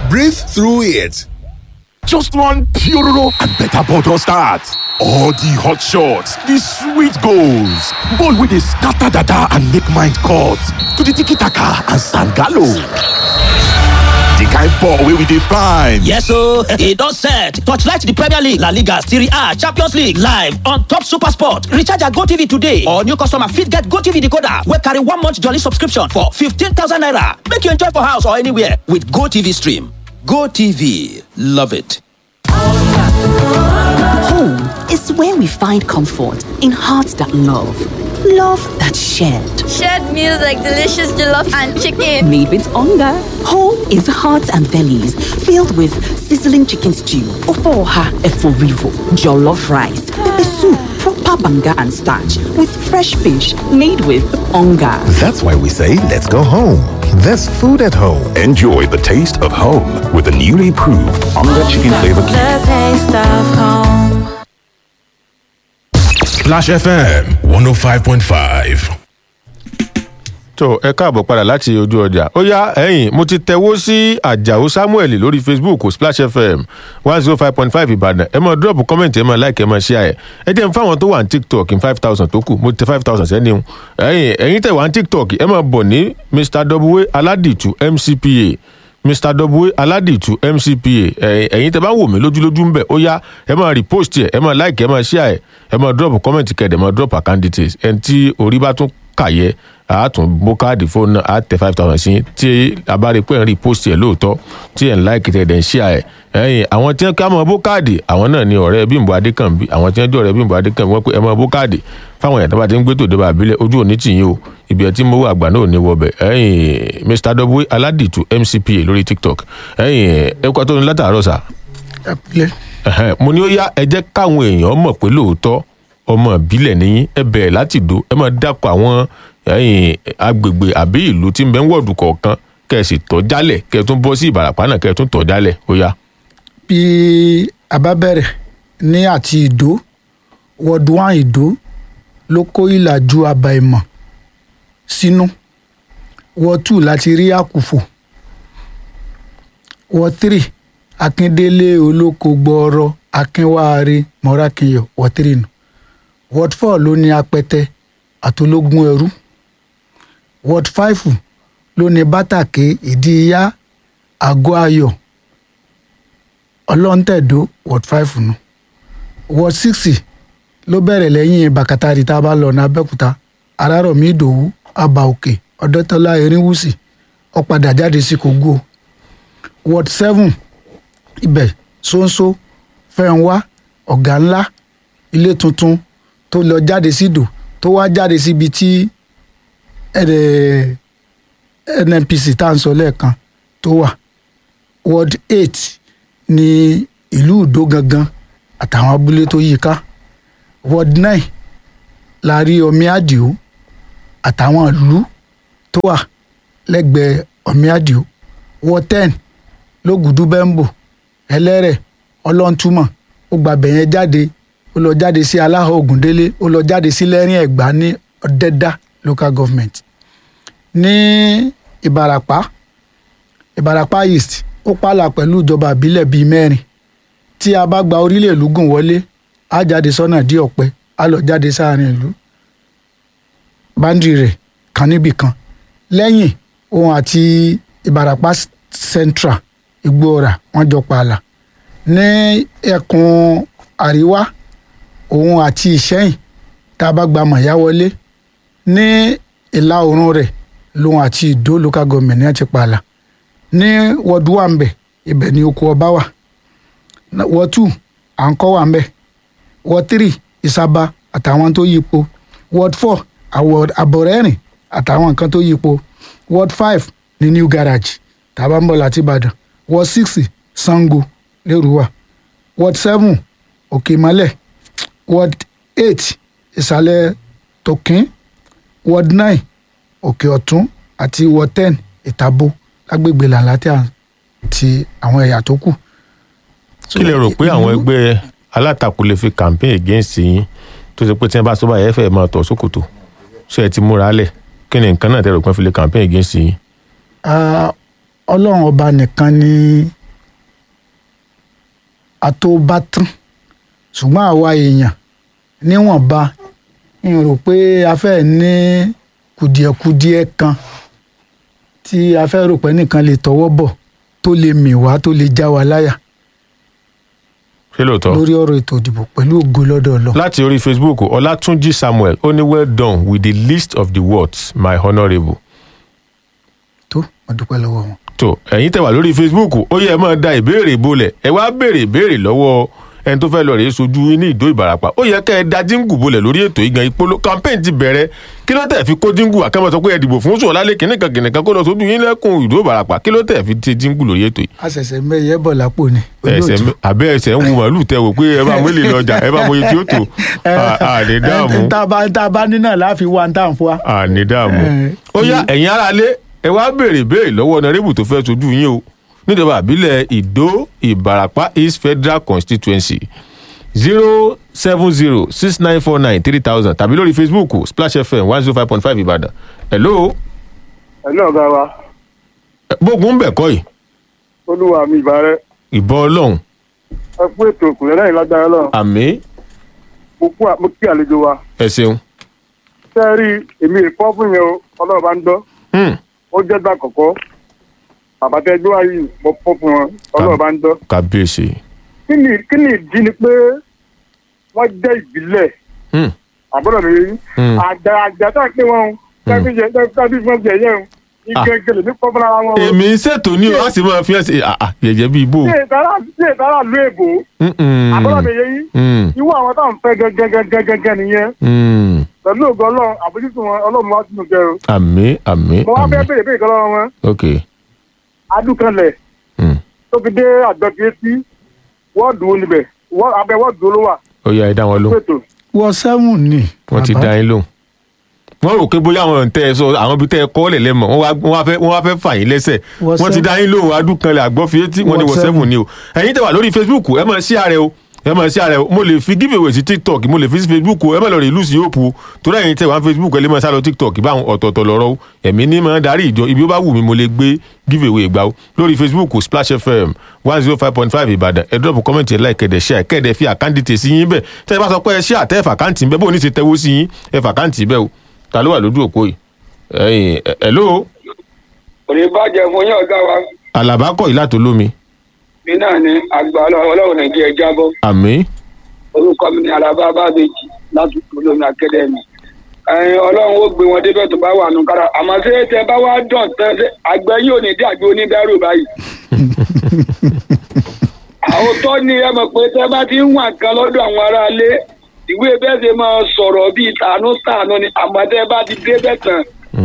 Breathe through it. Just one Puroro and better bottle start. All the hot shots, the sweet goals, ball with the scatter dada and make mind cut to the tiki taka and sangalo. The kind ball wey we dey find. Yes ooo, e don set. Torchlight the Premier League, La Liga, Serie A, Champions League live on top Super Sport. Recharge your GoTV today or new customer fit get GoTV decoder wey carry one month jolly subscription for 15,000 naira. Make you enjoy for house or anywhere with GoTV stream. GoTV, love it. Home is where we find comfort in hearts that love, love that shared. Shared meals like delicious jollof and chicken. Made with hunger. Home is hearts and bellies filled with sizzling chicken stew, ofoha eforivo, jollof rice, pepper soup, proper banga and starch with fresh fish made with hunger. That's why we say let's go home. There's food at home. Enjoy the taste of home with the newly proved Onga Chicken Flavor Cube. The taste of home. Splash FM 105.5. tó ẹ káàbọ̀ padà láti ojú ọjà ó yá ẹ̀yìn mo ti tẹ̀wó sí àjàó samuel lórí facebook splash fm one zero five point five ìbàdàn ẹ máa drop comment ẹ máa like ẹ máa share ẹ ẹ jẹ́ n fáwọn tó wà ní tiktok in five thousand tó kù mo ti tẹ five thousand sẹ́ni o ẹ̀yìn ẹ̀yìn tẹ̀ wá ní tiktok ẹ máa bọ̀ ní mr w aládìtú mcpa mr w aládìtú mcpa ẹ̀yìn ẹ̀yìn tẹ̀ bá wò mí lójúlójú ń bẹ̀ ó yá ẹ máa repost ẹ ẹ máa like ẹ máa share ẹ ẹ máa drop comment kẹ̀ ẹ máa drop account details ẹ tí orí bá tún kàyẹ a tún bó káàdì fóònù náà a tẹ five thousand sí tí a bá rí i pé ẹ̀ ń rí post ẹ̀ lóòótọ́ tí ẹ̀ ń láìkì tẹ̀ ẹ̀ ń ṣíà ẹ̀ ẹ̀yìn àwọn tí wọ́n ká mọ bó káàdì àwọn náà ni ọ̀rẹ́ bímbọ adékànbí àwọn tí wọ́n jẹ́ ọ̀rẹ́ bímbọ adékànbí wọ́n pé ẹ mọ bó káàdì fáwọn ẹ̀dá bá ti ń gbé tòde bá abilẹ̀ ojú òní tì yín o ibi ẹ̀ tí mo wà àgbà náà ò ní wọbẹ̀ ẹ̀yìn mr w aládìtú mcpa lórí tiktok ẹ̀yìn ẹ̀kọ́ tó ní látàárọ̀ sà ẹ̀hẹ́n, mo ní ó yá ẹ jẹ́ káwọn èèyàn mọ̀ pé lóòótọ́ ọmọ ìbílẹ̀ níyìn ẹ bẹ̀rẹ̀ láti dò ẹ máa dákọ̀ àwọn ẹ̀yìn agbègbè àbí ìlú tí ń bẹ ń wọ̀dù kọ̀ọ̀kan kẹ́ ẹ sì tọ́ jálẹ̀ kẹ́ ẹ tún bọ́ sí ìbàràpá náà kẹ́ ẹ tún tọ́ jálẹ̀ ó yá. bí a bá bẹ̀rẹ̀ ní àti ìdó wọ́ọ̀dù wán ìdó ló kó ìlàjú àbá ìmọ̀ sínú wọ́ọ̀ tù láti rí àkùfò wọ́ọ̀ tírì akíndélé olóko gbọ́ọ̀rọ̀ akínwáre mọ́rákinyọ̀ wọ́ọ̀ tírì nù wọ́ọ̀ fọ́ ló ní apẹtẹ àtológún ẹrú wọ́ọ̀ fáìfù ló ní bátàké ìdíyà àgọ́ ayọ̀ ọlọ́ntẹ̀dó ward five nù ward six ló bẹ̀rẹ̀ lẹ́yìn bàkàtàrí tá a bá lọ ní abẹ́òkúta arárọ̀mí ìdòwú àbà òkè ọ̀dọ́tọ́lá erinwúsì ọ̀padà jáde sí kogo ward seven ibẹ̀ ṣóńṣó fẹ́ǹwá ọ̀gá ńlá ilé tuntun tó lọ jáde sídò tó wá jáde síbi tí nnpc tá à ń sọ lẹ́ẹ̀kan tó wà ward eight ní ìlú ìdó gangan àtàwọn abúlé tó yí ká ward nine la rí omi àdìo àtàwọn ìlú tó wà lẹ́gbẹ̀ẹ́ omi àdìo ward ten lógùdú bẹ́ńbò ẹlẹ́rẹ̀ ọlọ́ntúmọ̀ ó gba bẹ̀yẹn jáde ó lọ jáde sí aláhọ̀ ògùndélé ó lọ jáde sí lẹ́rìn ẹ̀gbá ní ọ̀dẹ́dá local government ní ìbarapá ìbarapá east ó pààlà pẹ̀lú ìjọba ìbílẹ̀ bíi mẹ́rin tí a bá gba orílẹ̀ ìlú gùn wọlé á jáde sọ́nà dí ọ̀pẹ á lọ jáde sáàrin ìlú báńdì rẹ̀ kan níbì kan lẹ́yìn òun àti ìbarapá central igbóora wọ́n jọ pààlà ní ẹkùn àríwá òun àti ìṣẹ́yìn tá a bá gba mọ̀yá wọlé ní ìlà oòrùn rẹ̀ lòun àti ìdó local government ní ẹ̀ ti pààlà ní wọ́ọ̀dù wà ń bẹ̀ ibẹ̀ ni oko ọba wà wọ́ọ̀ tù à ń kọ́ wà ń bẹ̀ wọ́ọ̀ tírì ìsaba àtàwọn tó yípo wọ́ọ̀d four àbọ̀rẹ́rìn àtàwọn nǹkan tó yípo wọ́ọ̀d five ní new garage tàbá ń bọ̀ láti ìbàdàn wọ́ọ̀d six sango lérúwà wọ́ọ̀d seven òkè ìmọ̀lẹ̀ wọ́ọ̀d eight ìsàlẹ̀ tòkín wọ́ọ̀d nine òkè ọ̀tún àti wọ́ọ̀d ten ìtàbó lágbègbè làǹlàtẹ̀ àti àwọn ẹ̀yà tó kù. kí lè rò pé àwọn ẹgbẹ́ alátakò lè fi campaign against yín tó ṣe pé tí wọ́n bá sọ́ba ẹ̀ fẹ́ máa tọ̀ sókòtò ṣé ẹ ti múra lẹ̀ kí ni nǹkan náà tẹ́ rò pé wọ́n fi lè campaign against yín. ọlọ́run ọba nìkan ni àtòbátán ṣùgbọ́n àwa èèyàn níwọ̀nba n rò pé a fẹ́ ní kùdìẹ̀kudiẹ kan tí a fẹ́ rò pé nìkan lè tọwọ́ bọ̀ tó lè mì wá tó lè já wa láyà ṣé lóòótọ́. lórí ọ̀rọ̀ ètò ìdìbò pẹ̀lú ògo lọ́dọ̀ ọlọ́ láti orí facebook ọlátúnjì samuel ó ní well done with the list of the words my honourable. tó mo dúpẹ́ lọ́wọ́ wọn. tó ẹ̀yin tẹ̀ wá lórí facebook ó yẹ ẹ máa da ìbéèrè bolẹ̀ ẹ wá béèrè ìbéèrè lọ́wọ́ ẹni tó fẹ́ lọ rèé sojú yín ní ìdó ìbarapá ó yẹ kẹ́ ẹ da jíǹgù bolẹ̀ lórí ètò ìgan ìpolo campaign ti bẹ̀rẹ̀ kí ló tẹ̀ fi kó jíǹgù àkàmọ́ sọ pé ẹ dìbò fún sọ̀lálẹ̀ kìnìkan kìnìkan kó lọ sojú yín lẹ́kùn ìdó ìbarapá kí ló tẹ̀ fi ti jíǹgù lórí ètò yìí. a ṣẹ̀ṣẹ̀ mẹ́yẹ bọ̀ lápò ni. ẹsẹ̀ àbẹ́ ẹsẹ̀ ń wu màálù tẹ wò pé ẹ bá mú èlé lọ́jà ẹ bá mọ iye tí ó tó àní dààmú tá a bá tá a bá ní náà láàfin wa tá à ń fún wa. àní dààmú Eh, ó yá ẹ̀yin aráalé ẹ wá béèrè béèrè lọ́wọ́ ọ̀nàrẹ́bù tó fẹ́ sojú yín o níjọba àbílẹ̀ ìdó ìbarapá east federal constituency zero seven zero six nine four nine three thousand tàbí lórí facebook splash fm one zero five point five ìbàdàn hello ẹ̀lú ọ̀gá wa bógun ń bẹ̀ kọ́ yìí olúwa mi ìbárẹ́ ìbọn ọlọ́run ẹ kú ètò òkùnrin lẹ́yìn lágbára lọ àmì mo kú à- mo kí àlejò wa ẹ ṣeun ṣe é rí èmi ìfọ́ fún yẹn o ọlọ́run bá ń dọ́ Hmm, ó jẹ́ gbà kọ̀kọ́ bàbá tẹ gbé wáyé mo fọ́ fún wọn ọlọ́run bá ń dọ́ kábíyèsí kí ni kí ni ìdí ni pé wọ́n jẹ́ ìbílẹ̀ Hmm, àbúrò mi rí Hmm. àjà àjà tá a pé wọn o kábí jẹ kábí fún ọjà yẹn o ìgbẹ́gẹ́ lèmi kọ́ fúnra wọn o èmi ń ṣètò ní o a sì máa fi ẹ ṣe àà yẹ̀yẹ́ bíi bò tí ìtara tí ìtara lu èbò àbúrò mi yẹ yín irú àwọn táwọn fẹ́ gẹ́gẹ́gẹ́gẹ́gẹ́ nìyẹn pẹ̀lú ògo ọlọ́run àbójútó wọn ọlọ́run wá sínú kẹrù. àmì àmì mo wá fẹ́ àmì béèrè béèrè kan lọ́wọ́ wọn ok adúkanlẹ̀ Hmm. tó fi dé àgbẹ̀bí etí wọ́ọ̀dù wo níbẹ̀ wọ́- abẹ́ wọ́ọ̀dù wo ló wà ó yá ẹ dá wọn lóhùn. pẹ̀tọ̀. wọ sẹ́wọ̀n ni. wọ́n ti bàbá. dá yín lóhùn wọ́n rò pé bóyá àwọn tẹ́ ẹ sọ àwọn ibi tẹ́ ẹ kọ́ lẹ̀ lẹ́mọ̀ wọ́n wá wọ́n wá fẹ́ wọ́n wá fẹ́ fà yín lẹ́sẹ̀ Wọ wọ́n ti seven. dá yín lóhùn adúkanlẹ̀ àgbọ̀fìyétí wọ́n ní Wọ wọ seven. sẹ́fùn ni o ẹ̀yin tẹ́ wà lórí facebook ẹ máa ṣí ààrẹ o ẹ máa ṣí ààrẹ o mo lè fi giveaway sí tiktok mo lè fi sí facebook o ẹ máa lọ rí ìlú sí yóò pu o torí ẹ̀yin tẹ́ wà ní facebook ẹ lè máa sá lọ tiktok báwọn ọ̀tọ̀ọ̀tọ̀ lọ́rọ́ o ẹ̀mí ní máa darí ìjọ ibi ó bá wù mí mo lè gbé giveaway gbà o lórí facebook o splash fm one zero five point five ìbàdàn ẹ drop comment ẹ like kẹ̀dẹ̀ share kẹ̀dẹ̀ fi àkáǹtì tè sí yín bẹ́ẹ̀ tẹ́ ẹ bá sọ pé ẹ share tẹ́ ẹ fà àkáǹtì bẹ́ẹ̀ bó o ní ṣe tẹ́wọ́ sí yín ẹ fà àkáǹtì bẹ́ẹ̀ o ta ló wà lójú òpó yìí ẹ̀yin ẹ̀ hello kò ní bàjẹ́ fún yín ọ̀gá wa alaba kọ̀ yìí látò lómi mi náà ni àgbà ọlọ́run nàìjíríà jábọ́ àmì orúkọ mi ni alaba bábẹ́jì láti olómi akadẹ́mi ẹ̀yin ọlọ́run ó gbé wọn débẹ̀ tó bá wà nù kára àmọ́ ṣé tẹ bá wá dàn tán ṣé àgbẹ̀ yóò ní dàgbé oníbẹ̀rù báyìí. àwọn tó ní ẹ mọ̀ pé tẹ bá ti ń wà kan lọ́dọ̀ àwọn aráalé ìwé bẹ́ẹ̀ ṣe máa sọ̀rọ̀ bíi tàánú tàánú ni àmọ́ tẹ bá ti débẹ̀ tán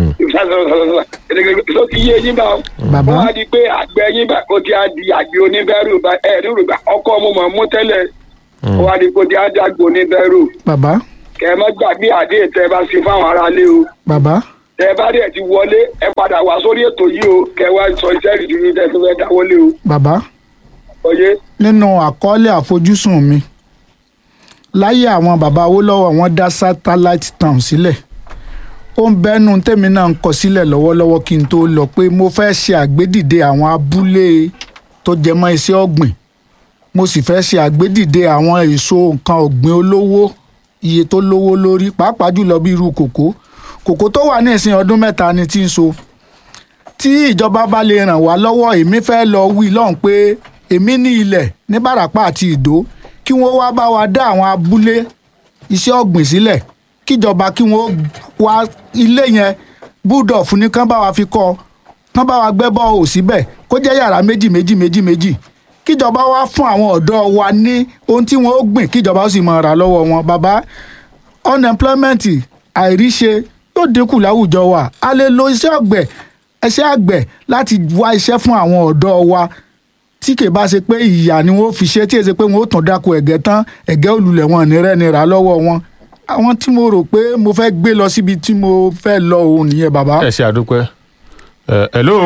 tó ti yé yín bá Bàbá. wọ́n á di pé àgbẹ̀ yín bá kó ti á di àgbẹ̀ oníbẹ̀rù bá ẹ̀ ní rògbà ọkọ mo mọ̀ mú tẹ́lẹ̀ wọ́n á di kó ti á di àgbẹ̀ oníbẹ̀rù bàbá kẹ ẹ má gbàgbé àdé tẹ bá ṣe fáwọn aráalé o bàbá tẹ bá dẹ̀ ti wọlé ẹ padà wá sórí ètò yìí o kẹ wá sọ iṣẹ́ ìdúró tẹ tó fẹ́ dáwọ́lé o bàbá ọyẹ nínú àkọọ́lẹ̀ àfojúsùn mi láyé àwọn bàbá Awólọ́wọ̀ wọ́n dá satellite town sílẹ̀ ó ń bẹ́nu tèmi náà ń kọ sílẹ̀ lọ́wọ́lọ́wọ́ kí n tó lọ pé mo fẹ́ ṣe àgbédìde àwọn abúlé tó jẹ mọ́ iṣẹ́ ọ̀gbìn mo sì fẹ́ ṣe àgbédìde àwọn èso nǹkan ọ̀gbìn olówó iye tó lówó lórí pàápàá jùlọ bí irú kòkó kòkó tó wà ní ìsìn ọdún mẹ́ta ni tí ń so tí ìjọba bá lè ràn wá lọ́wọ́ èmi fẹ́ lọ wí lọ́hùn pé èmi ní ilẹ̀ ní Bàràpá àti Ìdó kí wọ́n wá bá wa dá àwọn abúlé iṣẹ́ ọ̀gbìn sílẹ̀ kíjọba kí wọ́n wá ilé yẹn búdọ̀fù ní kán bá wa fi kọ́ kán bá wa gbẹ́ bọ́ọ̀ síbẹ̀ kó jẹ́ yàrá méjì méjì méjì méjì kíjọba wá fún àwọn ọ̀dọ́ wa ní ohun tí wọ́n ó gbìn kíjọba ó sì máa rà lọ́wọ́ wọn bàbá unemployment àìríṣe yóò dínkù láwùjọ wa a lè lo iṣẹ́ ọ̀gbẹ̀ iṣẹ́ àgbẹ̀ láti wá iṣẹ́ fún àwọn ọ̀dọ́ wa tí kì í bá ṣe pé ìyà ni wọ́n fi ṣe tí èsì pé wọ́n ó tàn dáko ẹ̀gẹ́ tán ẹ̀gẹ́ olùlẹ̀ wọn ní rẹ́ni rà lọ́wọ́ wọn àwọn tí mo rò pé mo fẹ́ gbé lọ síbi tí mo fẹ́ lọ òun nìyẹn bàbá. ẹ ṣe àdúpẹ́ ẹ hello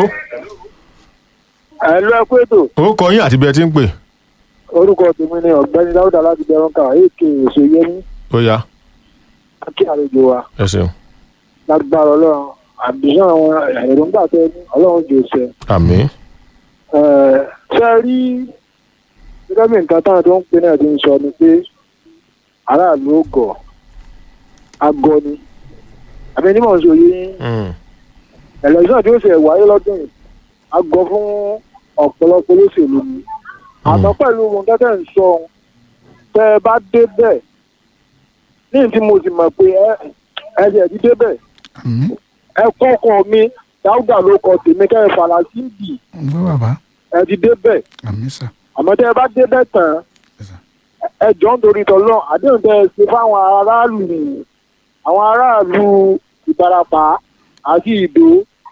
ẹ lọ ẹ kú ètò orúkọ yín àti bí ẹ ti ń pè orúkọ tèmi ni ọ̀gbẹ́ni dáúdà láti bẹ̀rùnkà èké èso yẹmí ó yá kí àlejò wa ẹ ṣeun lágbára ọlọ́run àbíyàn àwọn èròǹgbà tẹ ní ọlọ́run jò ṣe. àmì ṣe rí gẹ́gẹ́ bí nǹkan táwọn tó ń pè náà ti ń sọ ni pé aráàlú ó gọ̀ agọ ni àbí ní mò ń sọ yín ẹlẹ́sìn tí ó ṣe wáyé lọ́dún yìí agọ fún ọ̀pọ̀lọpọ̀ olóṣèlú ni àmọ́ pẹ̀lú ohun tẹ́tẹ́ ń sọ ohun tẹ́ ẹ bá dé bẹ́ẹ̀ ní ìdí mo sì mọ̀ pé ẹ ẹ ṣe ti dé bẹ́ẹ̀ ẹ kọ́kọ́ mi dáúdà ló kọ tèmi kẹ́ ẹ fàlà sí ìdì ǹgbọ́ bàbá ẹ ti dé bẹ́ẹ̀ àmì sà àmọ́ tẹ́ ẹ bá dé bẹ́ẹ̀ tán ẹ jọ ń torí tọ́lọ́ àdéhùn tẹ́ ẹ ṣe fáwọn aráàlú nìyí àwọn aráàlú ìbarapá àti ìdó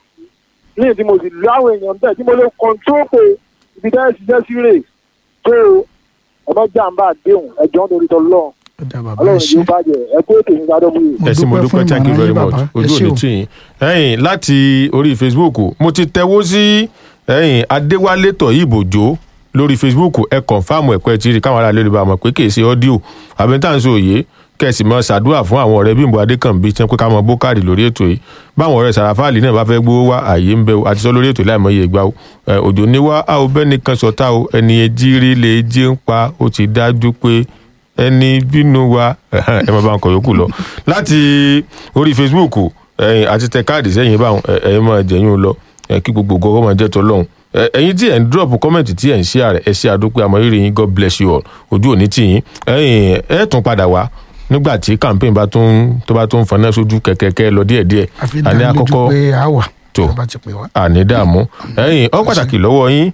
ní ìdí mo sì lé àwọn èèyàn bẹ́ẹ̀ tí mo lè kọ́ńtró pé ibi tẹ́ ẹ ṣiṣẹ́ sí rè tó ẹ má jàǹbá àdéhùn ẹ jọ ń torí tọ́lọ́ ọlọ́run yóò bàjẹ́ ẹ kó ètò ìgbà dọ́gbù yìí. ẹ sì mo dúpẹ́ thank you very much ojú òní tì yín ẹ̀yìn láti orí facebook mo ti tẹ̀wó sí ẹ̀yìn adéwálé tọ̀yìnbòjó lórí facebook ẹ kọ̀nfàmù ẹ̀kọ́ ẹ̀ tí rí káwọn aráàlú lè bá mọ̀ pé kì í ṣe ọ́díò àbẹ̀ntàǹsì òye kẹ̀sì mọ́ ṣàdúrà fún àwọn ọ̀rẹ́ bímbọ adékànbí tí wọ́n pé ká mọ bókàdì lórí ètò yìí báwọn ọ̀rẹ́ sàràfáàlì náà bá fẹ́ gbówó wá àyè ń bẹ o àti sọ lórí ètò láìmọye ìgbà o ẹ, òjò ní wá a ò bẹ́ẹ̀ nìkan sọ̀tà o ẹni ẹjí rí lè jí ń pa ó ti dájú pé ẹni bínú wa ẹ máa bá ń kọ yòókù lọ láti orí facebook ẹ̀yin àti tẹ káàdì sẹ́yìn báwọn ẹ- ẹ̀yin máa jẹ̀yìn lọ ẹ, kí gbogbo ògo máa jẹ́ tọ́lọ́hún Ẹ- ẹ̀yin tí ẹ̀ ń drop comment tí ẹ̀ ń share ẹ̀ ṣe àdúpẹ́ àmọ́rírì yín god bless you all ojú òní tì yín ẹ̀yin ẹ̀ tún padà wá nígbà tí campaign bá tún tó bá tún fọnà sójú kẹ̀kẹ́kẹ́ lọ díẹ̀díẹ̀ àfi àní dá lójú àkọ́kọ́ pé a wà tó bá ti pè wá. àní dààmú ẹ̀yin ọ pàtàkì lọ́wọ́ yín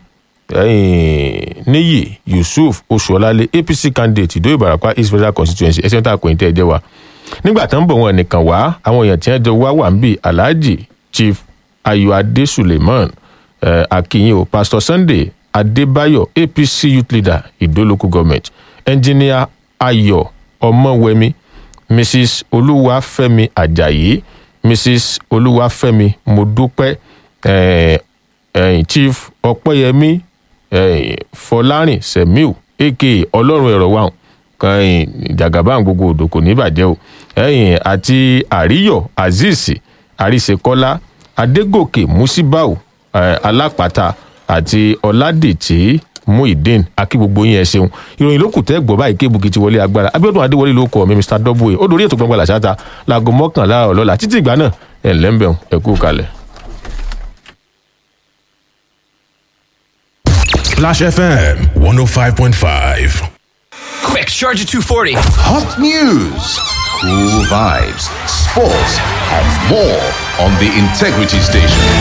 ẹ̀yin níyì yusuf oṣuọlálẹ apc candidate ìdó ìbàràpá east federal constituency ẹsẹ̀ tá a kò ní tẹ́ ẹ jẹ́ wa nígbà tó ń bọ̀ wọn nìkan wá àwọn èèyàn tí wọ́n jọ wá wà ń bì alhaji chief ayọ̀adé suleiman eh, akinyin o pastor sunday adébáyọ̀ apc youth leader ìdó local government engineer ayọ̀ ọmọwẹmi mrs olúwàfẹ́mi ajayi mrs olúwàfẹ́mi mọ́dúpẹ́ eh, eh, chief ọpẹ́yẹmí eh, fọlárìn semiu aka ọlọ́run ẹ̀rọ wa kan jagaban gbogbo odò kò ní bàjẹ́ o ẹ̀yìn àti àríyọ̀ azeez àríṣekọ́lá adégòkè musibau eh, alápàtà àti ọládètì muhideen akí gbogbo yín ẹ ṣeun ìròyìn ló kù tẹ́ gbọ́ báyìí kébùkì ti wọlé agbára abiodun adéwọlé ló kọ mi mr w ó dorí ètò gbọngbọn làṣáta láago mọ́kànlá ọlọ́la títí ìgbà náà ẹ̀ ńlẹ́ńbẹ̀ọ́ ẹ kú kalẹ̀. Splash FM 105.5. Quick, charge at 240. Hot news, cool vibes, sports, and more on the Integrity Station.